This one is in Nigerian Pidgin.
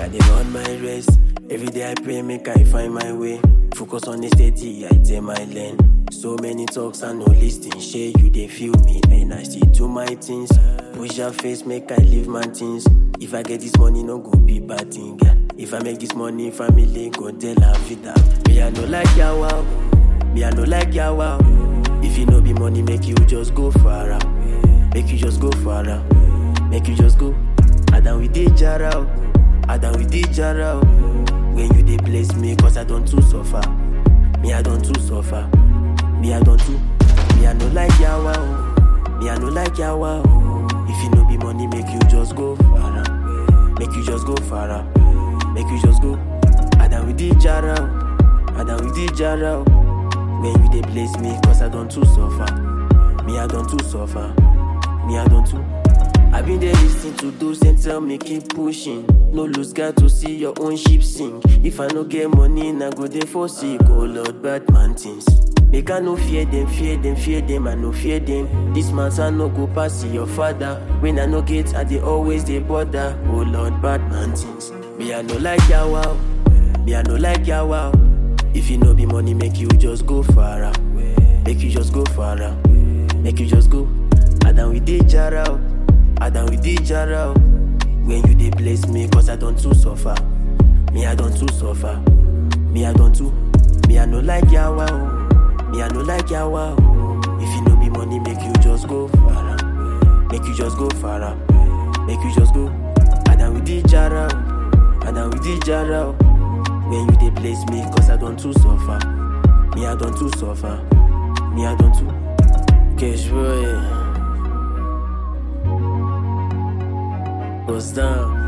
dey run my race. Every day I pray, make I find my way. Focus on the steady, I take my lane. So many talks and no listing. Share you they feel me, and I still do my things. Push your face, make I live my things. If I get this money, no go be bad thing. yeah. If I make this money, family go tell la vida. Me I no like yawa, me I no like yawa. If you no be money, make you just go far out. Make you just go far out. Make you just go. I done with the jara, oh. I done with the jara. oh. When you dey bless me, cause I don't too suffer. Me I don't too suffer. Me I don't too. Me I no like yawa, oh. Me I no like yawa. oh. If you no be money, make you just go far out. Make you just go far out. Make you just go. I done with the jara. oh. I done with the jara. oh. When you dey bless me, cause I don't too suffer. Me I don't too suffer. Me I don't too. I been there listening to those and tell me keep pushing. No lose God to see your own ship sink. If I no get money, na go dey for sick. Oh Lord, bad man things. Make I no fear them, fear them, fear them, I no fear them. This man's I no go pass your father. When I no get, I dey always dey bother. Oh Lord, bad man things. Me I no like yawa, me I no like yawa. If you no be money, make you just go far out. Make you just go far out. Make you just go. I done with the jara. oh. I done with the jara. oh. When you dey bless me, cause I don't too suffer. Me I don't too suffer. Me I don't too. Me I no like yawa. Oh. Me I no like yawa. Oh. If you no be money, make you just go far out. Make you just go far out. Make you just go. I done with the jara. oh. I done with the jara. oh. When you dey bless me, cause I don't too suffer. Me I don't too suffer. Me I don't too. Cash boy. Goes down.